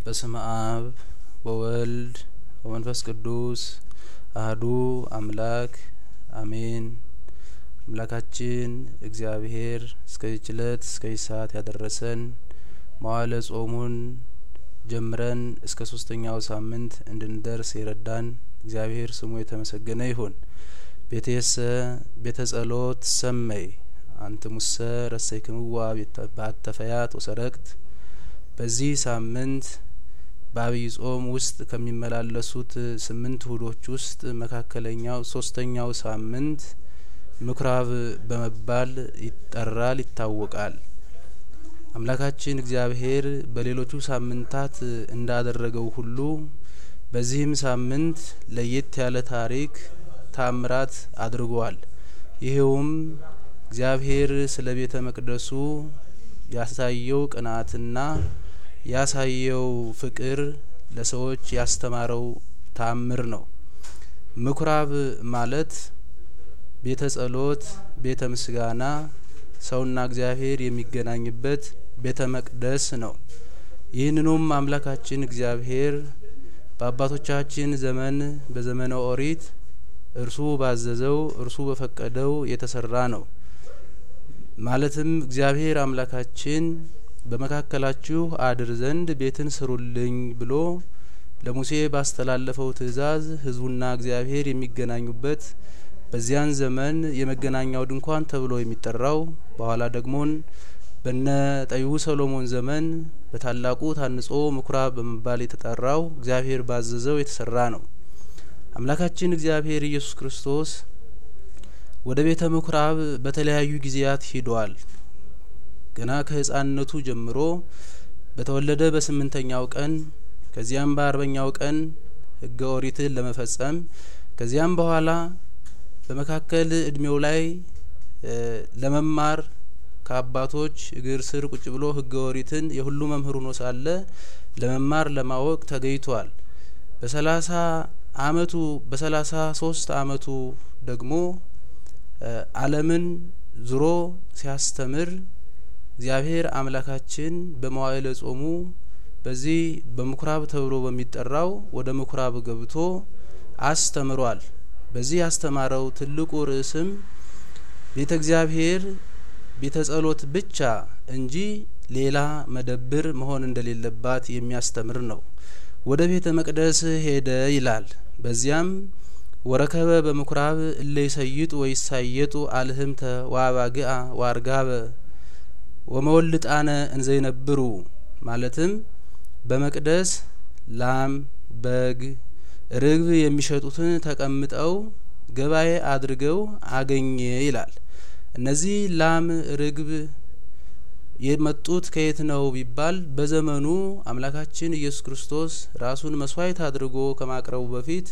በስመ አብ ወወልድ ወመንፈስ ቅዱስ አህዱ አምላክ አሜን። አምላካችን እግዚአብሔር እስከዚች እለት እስከዚች ሰዓት ያደረሰን መዋዕለ ጾሙን ጀምረን እስከ ሶስተኛው ሳምንት እንድንደርስ የረዳን እግዚአብሔር ስሙ የተመሰገነ ይሁን። ቤቴሰ ቤተ ጸሎት ሰመይ አንትሙሰ ረሰይክምዋ በአተፈያት ወሰረቅት በዚህ ሳምንት በአብይ ጾም ውስጥ ከሚመላለሱት ስምንት እሁዶች ውስጥ መካከለኛው ሶስተኛው ሳምንት ምኩራብ በመባል ይጠራል፣ ይታወቃል። አምላካችን እግዚአብሔር በሌሎቹ ሳምንታት እንዳደረገው ሁሉ በዚህም ሳምንት ለየት ያለ ታሪክ ታምራት አድርጓል። ይሄውም እግዚአብሔር ስለ ቤተ መቅደሱ ያሳየው ቅንአትና ያሳየው ፍቅር ለሰዎች ያስተማረው ታምር ነው። ምኩራብ ማለት ቤተ ጸሎት፣ ቤተ ምስጋና፣ ሰውና እግዚአብሔር የሚገናኝበት ቤተ መቅደስ ነው። ይህንኑም አምላካችን እግዚአብሔር በአባቶቻችን ዘመን በዘመነ ኦሪት እርሱ ባዘዘው እርሱ በፈቀደው የተሰራ ነው። ማለትም እግዚአብሔር አምላካችን በመካከላችሁ አድር ዘንድ ቤትን ስሩልኝ ብሎ ለሙሴ ባስተላለፈው ትእዛዝ ሕዝቡና እግዚአብሔር የሚገናኙበት በዚያን ዘመን የመገናኛው ድንኳን ተብሎ የሚጠራው በኋላ ደግሞን በነ ጠቢቡ ሰሎሞን ዘመን በታላቁ ታንጾ ምኩራብ በመባል የተጠራው እግዚአብሔር ባዘዘው የተሰራ ነው። አምላካችን እግዚአብሔር ኢየሱስ ክርስቶስ ወደ ቤተ ምኩራብ በተለያዩ ጊዜያት ሂዷል። ገና ከሕፃንነቱ ጀምሮ በተወለደ በስምንተኛው ቀን ከዚያም በአርበኛው ቀን ሕገ ኦሪትን ለመፈጸም ከዚያም በኋላ በመካከል እድሜው ላይ ለመማር ከአባቶች እግር ስር ቁጭ ብሎ ሕገ ኦሪትን የሁሉ መምህር ሆኖ ሳለ ለመማር ለማወቅ ተገኝቷል። በሰላሳ አመቱ በሰላሳ ሶስት አመቱ ደግሞ ዓለምን ዙሮ ሲያስተምር እግዚአብሔር አምላካችን በመዋዕለ ጾሙ በዚህ በምኩራብ ተብሎ በሚጠራው ወደ ምኩራብ ገብቶ አስተምሯል። በዚህ ያስተማረው ትልቁ ርዕስም ቤተ እግዚአብሔር ቤተ ጸሎት ብቻ እንጂ ሌላ መደብር መሆን እንደሌለባት የሚያስተምር ነው። ወደ ቤተ መቅደስ ሄደ ይላል። በዚያም ወረከበ በምኩራብ እለ ይሰይጡ ወይሳየጡ አልህምተ ዋባግአ ዋርጋበ ወመወልጣነ እንዘይነብሩ ማለትም በመቅደስ ላም፣ በግ፣ ርግብ የሚሸጡትን ተቀምጠው ገበያ አድርገው አገኘ ይላል። እነዚህ ላም፣ ርግብ የመጡት ከየት ነው ቢባል በዘመኑ አምላካችን ኢየሱስ ክርስቶስ ራሱን መስዋዕት አድርጎ ከማቅረቡ በፊት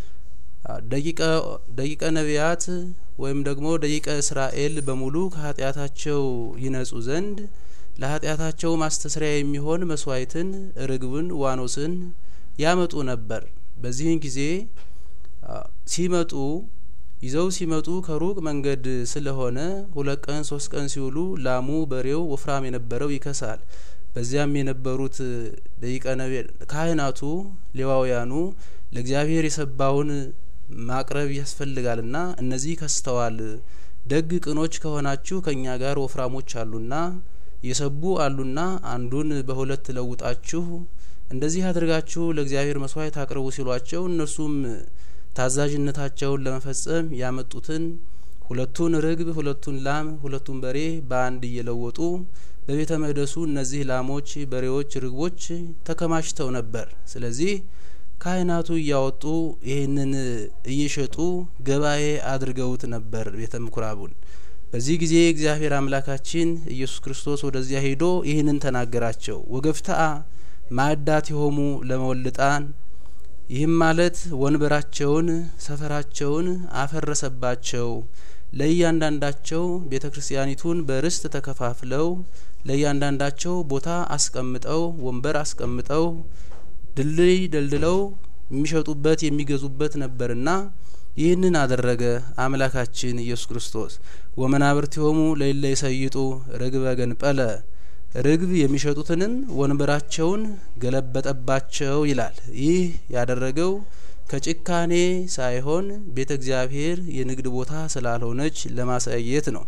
ደቂቀ ነቢያት ወይም ደግሞ ደቂቀ እስራኤል በሙሉ ከኃጢአታቸው ይነጹ ዘንድ ለኃጢአታቸው ማስተስሪያ የሚሆን መስዋዕትን ርግብን፣ ዋኖስን ያመጡ ነበር። በዚህን ጊዜ ሲመጡ ይዘው ሲመጡ ከሩቅ መንገድ ስለሆነ ሁለት ቀን ሶስት ቀን ሲውሉ ላሙ በሬው ወፍራም የነበረው ይከሳል። በዚያም የነበሩት ደቂቀ ነቢያት ካህናቱ ሌዋውያኑ ለእግዚአብሔር የሰባውን ማቅረብ ያስፈልጋልና እነዚህ ከስተዋል፣ ደግ ቅኖች ከሆናችሁ ከእኛ ጋር ወፍራሞች አሉና የሰቡ አሉና አንዱን በሁለት ለውጣችሁ እንደዚህ አድርጋችሁ ለእግዚአብሔር መስዋዕት አቅርቡ ሲሏቸው እነርሱም ታዛዥነታቸውን ለመፈጸም ያመጡትን ሁለቱን ርግብ፣ ሁለቱን ላም፣ ሁለቱን በሬ በአንድ እየለወጡ በቤተ መቅደሱ እነዚህ ላሞች፣ በሬዎች፣ ርግቦች ተከማችተው ነበር። ስለዚህ ካህናቱ እያወጡ ይህንን እየሸጡ ገበያ አድርገውት ነበር ቤተ ምኩራቡን። በዚህ ጊዜ እግዚአብሔር አምላካችን ኢየሱስ ክርስቶስ ወደዚያ ሄዶ ይህንን ተናገራቸው። ወገፍታአ ማዕዳት የሆሙ ለመወልጣን ይህም ማለት ወንበራቸውን፣ ሰፈራቸውን አፈረሰባቸው። ለእያንዳንዳቸው ቤተ ክርስቲያኒቱን በርስት ተከፋፍለው ለእያንዳንዳቸው ቦታ አስቀምጠው ወንበር አስቀምጠው ድልድይ ደልድለው የሚሸጡበት የሚገዙበት ነበርና ይህንን አደረገ አምላካችን ኢየሱስ ክርስቶስ። ወመናብርቲሆሙ ለእለ ይሰይጡ ርግበ ገንጰለ ርግብ የሚሸጡትንም ወንበራቸውን ገለበጠባቸው ይላል። ይህ ያደረገው ከጭካኔ ሳይሆን ቤተ እግዚአብሔር የንግድ ቦታ ስላልሆነች ለማሳየት ነው።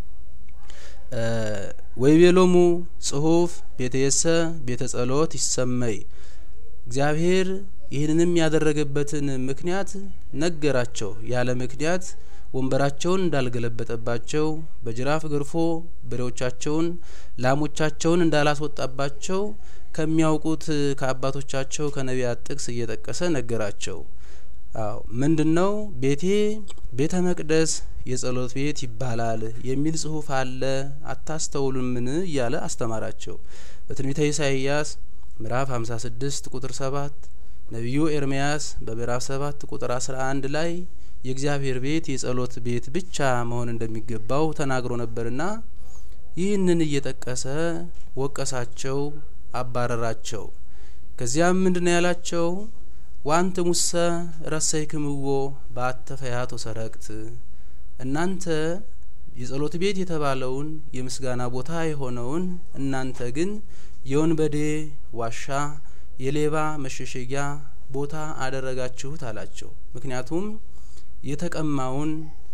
ወይቤሎሙ ጽሁፍ ቤተየሰ ቤተ ጸሎት ይሰመይ እግዚአብሔር ይህንንም ያደረገበትን ምክንያት ነገራቸው። ያለ ምክንያት ወንበራቸውን እንዳልገለበጠባቸው በጅራፍ ገርፎ በሬዎቻቸውን ላሞቻቸውን እንዳላስወጣባቸው ከሚያውቁት ከአባቶቻቸው ከነቢያት ጥቅስ እየጠቀሰ ነገራቸው። አዎ ምንድን ነው ቤቴ ቤተ መቅደስ የጸሎት ቤት ይባላል የሚል ጽሁፍ አለ አታስተውሉምን? እያለ አስተማራቸው። በትንቢተ ኢሳይያስ ምዕራፍ 56 ቁጥር 7 ነቢዩ ኤርምያስ በምዕራፍ 7 ቁጥር 11 ላይ የእግዚአብሔር ቤት የጸሎት ቤት ብቻ መሆን እንደሚገባው ተናግሮ ነበርና ይህንን እየጠቀሰ ወቀሳቸው፣ አባረራቸው። ከዚያም ምንድነው ያላቸው? ዋንት ሙሰ ረሰይክምዎ በአተ ፈያቶ ሰረቅት እናንተ የጸሎት ቤት የተባለውን የምስጋና ቦታ የሆነውን እናንተ ግን የወንበዴ ዋሻ የሌባ መሸሸጊያ ቦታ አደረጋችሁት አላቸው። ምክንያቱም የተቀማውን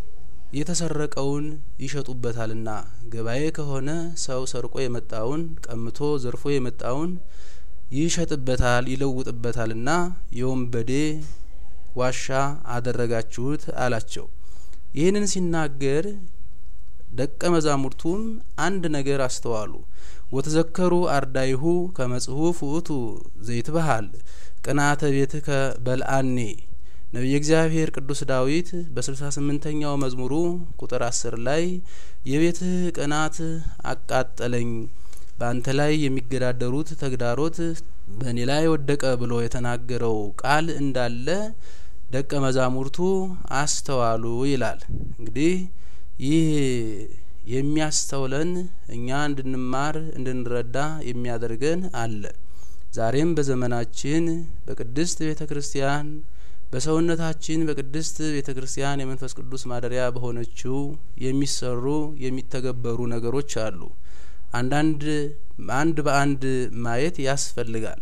የተሰረቀውን ይሸጡበታልና ገበያ ከሆነ ሰው ሰርቆ የመጣውን ቀምቶ ዘርፎ የመጣውን ይሸጥበታል ይለውጥበታልና የወንበዴ ዋሻ አደረጋችሁት አላቸው። ይህንን ሲናገር ደቀ መዛሙርቱም አንድ ነገር አስተዋሉ። ወተዘከሩ አርዳይሁ ከመጽሁፍ ውእቱ ዘይትበሃል ቅናተ ቤትከ በልአኔ ነቢየ እግዚአብሔር ቅዱስ ዳዊት በስልሳ ስምንተኛው መዝሙሩ ቁጥር አስር ላይ የቤትህ ቅናት አቃጠለኝ በአንተ ላይ የሚገዳደሩት ተግዳሮት በእኔ ላይ ወደቀ ብሎ የተናገረው ቃል እንዳለ ደቀ መዛሙርቱ አስተዋሉ ይላል። እንግዲህ ይህ የሚያስተውለን እኛ እንድንማር እንድንረዳ የሚያደርገን አለ። ዛሬም በዘመናችን በቅድስት ቤተ ክርስቲያን በሰውነታችን በቅድስት ቤተ ክርስቲያን የመንፈስ ቅዱስ ማደሪያ በሆነችው የሚሰሩ የሚተገበሩ ነገሮች አሉ። አንዳንድ አንድ በአንድ ማየት ያስፈልጋል።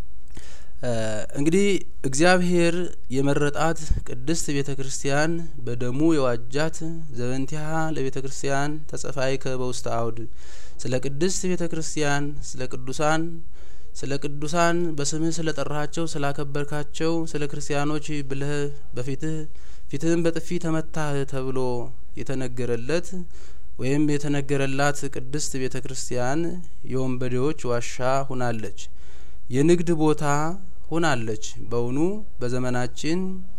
እንግዲህ እግዚአብሔር የመረጣት ቅድስት ቤተ ክርስቲያን በደሙ የዋጃት ዘበንቲሃ ለቤተ ክርስቲያን ተጸፋይከ በውስተ አውድ ስለ ቅድስት ቤተ ክርስቲያን ስለ ቅዱሳን ስለ ቅዱሳን በስምህ ስለ ጠራሃቸው ስላከበርካቸው ስለ ክርስቲያኖች ብለህ በፊትህ ፊትህን በጥፊ ተመታህ ተብሎ የተነገረለት ወይም የተነገረላት ቅድስት ቤተ ክርስቲያን የወንበዴዎች ዋሻ ሁናለች፣ የንግድ ቦታ ሁናለች። በውኑ በዘመናችን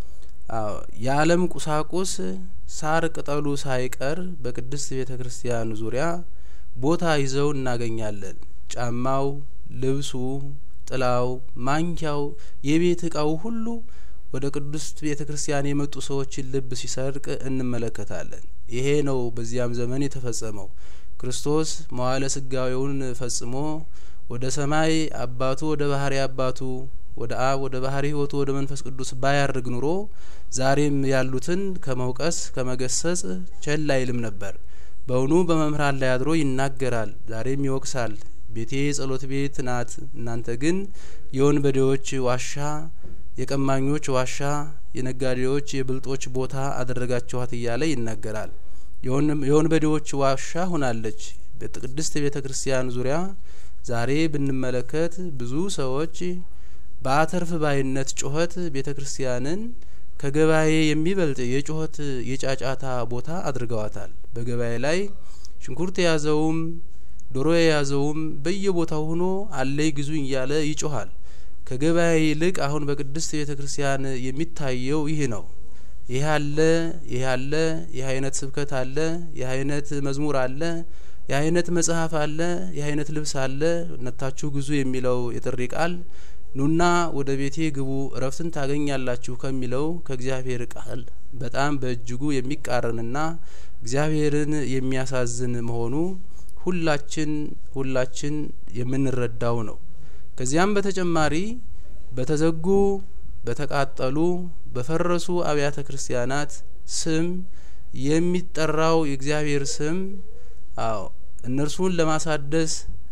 የዓለም ቁሳቁስ ሳር ቅጠሉ ሳይቀር በቅድስት ቤተ ክርስቲያን ዙሪያ ቦታ ይዘው እናገኛለን። ጫማው፣ ልብሱ፣ ጥላው፣ ማንኪያው፣ የቤት እቃው ሁሉ ወደ ቅድስት ቤተ ክርስቲያን የመጡ ሰዎችን ልብ ሲሰርቅ እንመለከታለን። ይሄ ነው በዚያም ዘመን የተፈጸመው። ክርስቶስ መዋዕለ ስጋዌውን ፈጽሞ ወደ ሰማይ አባቱ ወደ ባህሪ አባቱ ወደ አብ ወደ ባህሪ ሕይወቱ ወደ መንፈስ ቅዱስ ባያርግ ኑሮ ዛሬም ያሉትን ከመውቀስ ከመገሰጽ ቸል አይልም ነበር። በውኑ በመምህራን ላይ አድሮ ይናገራል፣ ዛሬም ይወቅሳል። ቤቴ የጸሎት ቤት ናት፣ እናንተ ግን የወንበዴዎች ዋሻ፣ የቀማኞች ዋሻ፣ የነጋዴዎች የብልጦች ቦታ አደረጋችኋት እያለ ይናገራል። የወንበዴዎች ዋሻ ሆናለች። በቅድስት ቤተ ክርስቲያን ዙሪያ ዛሬ ብንመለከት ብዙ ሰዎች በአተርፍ ባይነት ጩኸት ቤተ ክርስቲያንን ከገበያ የሚበልጥ የጩኸት የጫጫታ ቦታ አድርገዋታል። በገበያ ላይ ሽንኩርት የያዘውም ዶሮ የያዘውም በየቦታው ሆኖ አለይ ግዙኝ እያለ ይጮሃል። ከገበያ ይልቅ አሁን በቅድስት ቤተ ክርስቲያን የሚታየው ይህ ነው። ይህ አለ፣ ይህ አለ፣ ይህ አይነት ስብከት አለ፣ ይህ አይነት መዝሙር አለ፣ ይህ አይነት መጽሐፍ አለ፣ ይህ አይነት ልብስ አለ፣ ነታችሁ ግዙ የሚለው የጥሪ ቃል ኑና ወደ ቤቴ ግቡ እረፍትን ታገኛላችሁ ከሚለው ከእግዚአብሔር ቃል በጣም በእጅጉ የሚቃረንና እግዚአብሔርን የሚያሳዝን መሆኑ ሁላችን ሁላችን የምንረዳው ነው። ከዚያም በተጨማሪ በተዘጉ በተቃጠሉ በፈረሱ አብያተ ክርስቲያናት ስም የሚጠራው የእግዚአብሔር ስም አዎ እነርሱን ለማሳደስ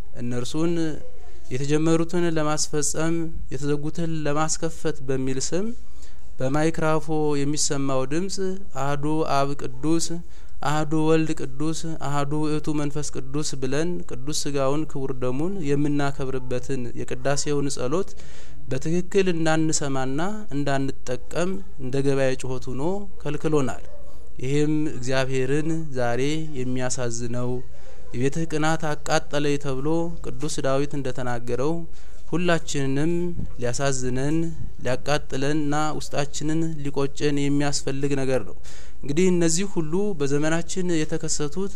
እነርሱን የተጀመሩትን ለማስፈጸም የተዘጉትን ለማስከፈት በሚል ስም በማይክራፎ የሚሰማው ድምጽ አህዱ አብ ቅዱስ አህዱ ወልድ ቅዱስ አህዱ ውእቱ መንፈስ ቅዱስ ብለን ቅዱስ ስጋውን ክቡር ደሙን የምናከብርበትን የቅዳሴውን ጸሎት በትክክል እንዳንሰማና እንዳንጠቀም እንደ ገበያ ጩኸት ሆኖ ከልክሎናል። ይህም እግዚአብሔርን ዛሬ የሚያሳዝነው የቤትህ ቅናት አቃጠለኝ ተብሎ ቅዱስ ዳዊት እንደተናገረው ሁላችንንም ሊያሳዝነን ሊያቃጥለንና ውስጣችንን ሊቆጨን የሚያስፈልግ ነገር ነው። እንግዲህ እነዚህ ሁሉ በዘመናችን የተከሰቱት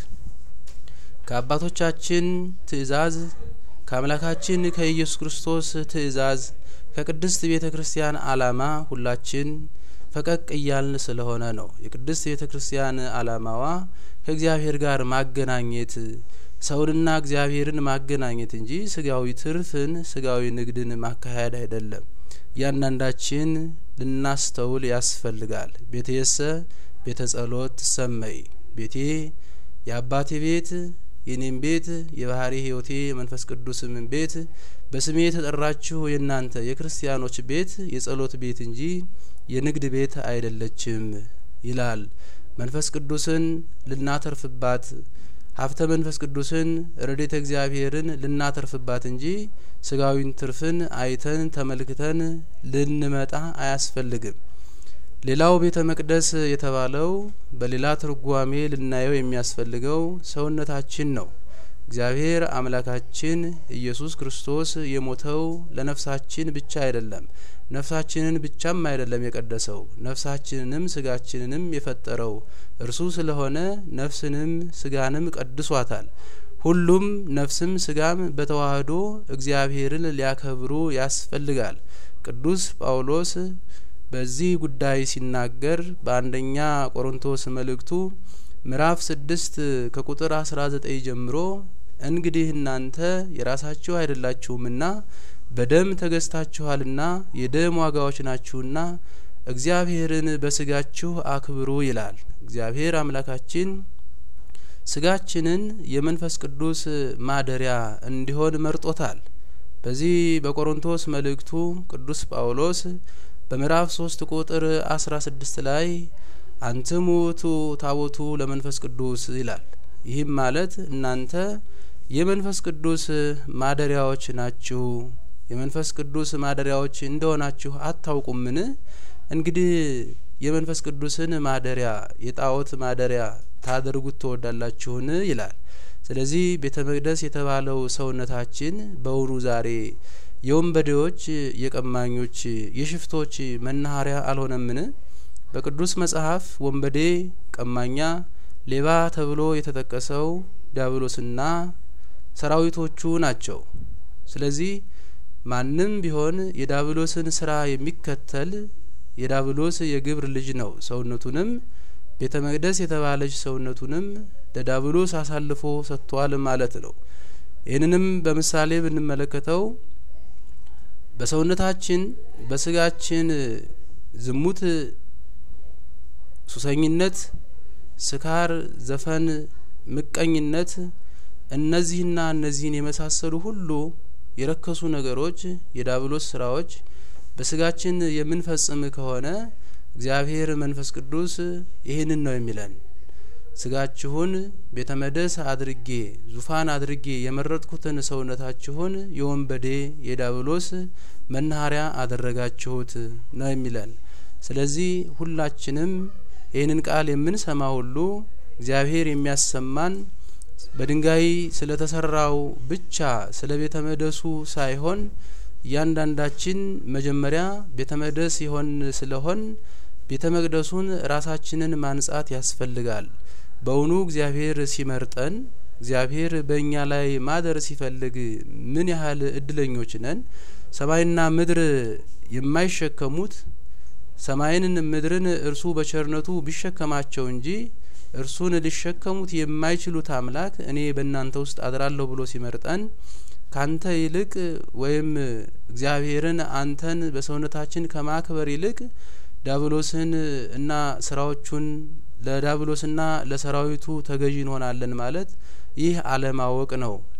ከአባቶቻችን ትእዛዝ ከአምላካችን ከኢየሱስ ክርስቶስ ትእዛዝ ከቅድስት ቤተ ክርስቲያን ዓላማ ሁላችን ፈቀቅ እያልን ስለሆነ ነው። የቅድስት ቤተ ክርስቲያን ዓላማዋ ከእግዚአብሔር ጋር ማገናኘት ሰውንና እግዚአብሔርን ማገናኘት እንጂ ስጋዊ ትርፍን ስጋዊ ንግድን ማካሄድ አይደለም። እያንዳንዳችን ልናስተውል ያስፈልጋል። ቤቴሰ ቤተ ጸሎት ትሰመይ፣ ቤቴ የአባቴ ቤት የኔም ቤት የባህሪ ሕይወቴ መንፈስ ቅዱስም ቤት በስሜ የተጠራችሁ የእናንተ የክርስቲያኖች ቤት የጸሎት ቤት እንጂ የንግድ ቤት አይደለችም ይላል። መንፈስ ቅዱስን ልናተርፍባት ሀብተ መንፈስ ቅዱስን ረድኤተ እግዚአብሔርን ልናተርፍባት እንጂ ስጋዊን ትርፍን አይተን ተመልክተን ልንመጣ አያስፈልግም። ሌላው ቤተ መቅደስ የተባለው በሌላ ትርጓሜ ልናየው የሚያስፈልገው ሰውነታችን ነው። እግዚአብሔር አምላካችን ኢየሱስ ክርስቶስ የሞተው ለነፍሳችን ብቻ አይደለም። ነፍሳችንን ብቻም አይደለም የቀደሰው ነፍሳችንንም ስጋችንንም የፈጠረው እርሱ ስለሆነ ነፍስንም ስጋንም ቀድሷታል። ሁሉም ነፍስም ስጋም በተዋህዶ እግዚአብሔርን ሊያከብሩ ያስፈልጋል። ቅዱስ ጳውሎስ በዚህ ጉዳይ ሲናገር በአንደኛ ቆሮንቶስ መልእክቱ ምዕራፍ ስድስት ከቁጥር አስራ ዘጠኝ ጀምሮ እንግዲህ እናንተ የራሳችሁ አይደላችሁምና በደም ተገዝታችኋልና የደም ዋጋዎች ናችሁና እግዚአብሔርን በስጋችሁ አክብሩ ይላል። እግዚአብሔር አምላካችን ስጋችንን የመንፈስ ቅዱስ ማደሪያ እንዲሆን መርጦታል። በዚህ በቆሮንቶስ መልእክቱ ቅዱስ ጳውሎስ በምዕራፍ ሶስት ቁጥር አስራ ስድስት ላይ አንትሙ ውእቱ ታቦቱ ለመንፈስ ቅዱስ ይላል። ይህም ማለት እናንተ የመንፈስ ቅዱስ ማደሪያዎች ናችሁ። የመንፈስ ቅዱስ ማደሪያዎች እንደሆናችሁ አታውቁምን? እንግዲህ የመንፈስ ቅዱስን ማደሪያ የጣዖት ማደሪያ ታደርጉት ትወዳላችሁን? ይላል። ስለዚህ ቤተ መቅደስ የተባለው ሰውነታችን በውኑ ዛሬ የወንበዴዎች፣ የቀማኞች፣ የሽፍቶች መናኸሪያ አልሆነምን? በቅዱስ መጽሐፍ ወንበዴ፣ ቀማኛ፣ ሌባ ተብሎ የተጠቀሰው ዲያብሎስና ሰራዊቶቹ ናቸው። ስለዚህ ማንም ቢሆን የዳብሎስን ስራ የሚከተል የዳብሎስ የግብር ልጅ ነው። ሰውነቱንም ቤተ መቅደስ የተባለች ሰውነቱንም ለዳብሎስ አሳልፎ ሰጥቷል ማለት ነው። ይህንንም በምሳሌ ብንመለከተው በሰውነታችን በስጋችን ዝሙት፣ ሱሰኝነት፣ ስካር፣ ዘፈን፣ ምቀኝነት እነዚህና እነዚህን የመሳሰሉ ሁሉ የረከሱ ነገሮች የዳብሎስ ስራዎች በስጋችን የምንፈጽም ከሆነ እግዚአብሔር መንፈስ ቅዱስ ይህንን ነው የሚለን። ስጋችሁን ቤተ መቅደስ አድርጌ ዙፋን አድርጌ የመረጥኩትን ሰውነታችሁን የወንበዴ የዳብሎስ መናኸሪያ አደረጋችሁት ነው የሚለን። ስለዚህ ሁላችንም ይህንን ቃል የምንሰማ ሁሉ እግዚአብሔር የሚያሰማን በድንጋይ ስለተሰራው ብቻ ስለ ቤተ መቅደሱ ሳይሆን እያንዳንዳችን መጀመሪያ ቤተ መቅደስ የሆን ስለሆን ቤተ መቅደሱን ራሳችንን ማንጻት ያስፈልጋል። በውኑ እግዚአብሔር ሲመርጠን እግዚአብሔር በእኛ ላይ ማደር ሲፈልግ ምን ያህል እድለኞች ነን? ሰማይና ምድር የማይሸከሙት ሰማይንን ምድርን እርሱ በቸርነቱ ቢሸከማቸው እንጂ እርሱን ሊሸከሙት የማይችሉት አምላክ እኔ በእናንተ ውስጥ አድራለሁ ብሎ ሲመርጠን ካንተ ይልቅ ወይም እግዚአብሔርን አንተን በሰውነታችን ከማክበር ይልቅ ዳብሎስን እና ስራዎቹን ለዳብሎስና ለሰራዊቱ ተገዢ እንሆናለን ማለት ይህ አለማወቅ ነው።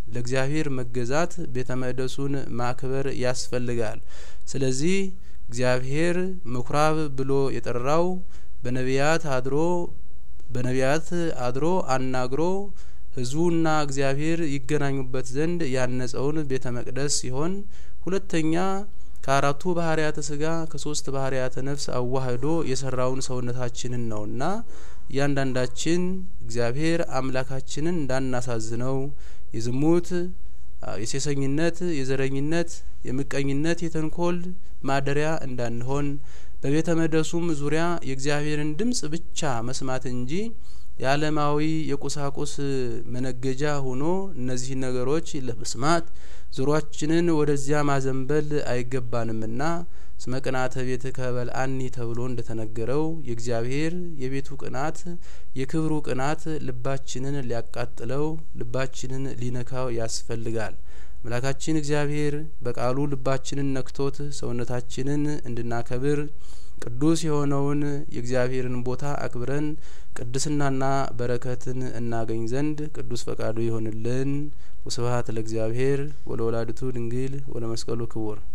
ለእግዚአብሔር መገዛት ቤተ መቅደሱን ማክበር ያስፈልጋል። ስለዚህ እግዚአብሔር ምኩራብ ብሎ የጠራው በነቢያት አድሮ በነቢያት አድሮ አናግሮ ሕዝቡና እግዚአብሔር ይገናኙበት ዘንድ ያነጸውን ቤተ መቅደስ ሲሆን ሁለተኛ ከአራቱ ባህርያተ ስጋ ከሶስት ባህርያተ ነፍስ አዋህዶ የሰራውን ሰውነታችንን ነውና እያንዳንዳችን እግዚአብሔር አምላካችንን እንዳናሳዝነው የዝሙት፣ የሴሰኝነት፣ የዘረኝነት፣ የምቀኝነት፣ የተንኮል ማደሪያ እንዳንሆን በቤተ መቅደሱም ዙሪያ የእግዚአብሔርን ድምጽ ብቻ መስማት እንጂ የዓለማዊ የቁሳቁስ መነገጃ ሆኖ እነዚህን ነገሮች ለመስማት ዙሯችንን ወደዚያ ማዘንበል አይገባንምና እስመ ቅንአተ ቤትከ በልዐኒ ተብሎ እንደተነገረው የእግዚአብሔር የቤቱ ቅናት የክብሩ ቅናት ልባችንን ሊያቃጥለው ልባችንን ሊነካው ያስፈልጋል። አምላካችን እግዚአብሔር በቃሉ ልባችንን ነክቶት ሰውነታችንን እንድናከብር ቅዱስ የሆነውን የእግዚአብሔርን ቦታ አክብረን ቅድስናና በረከትን እናገኝ ዘንድ ቅዱስ ፈቃዱ ይሆንልን። ወስብሐት ለእግዚአብሔር ወለወላዲቱ ድንግል ወለመስቀሉ ክቡር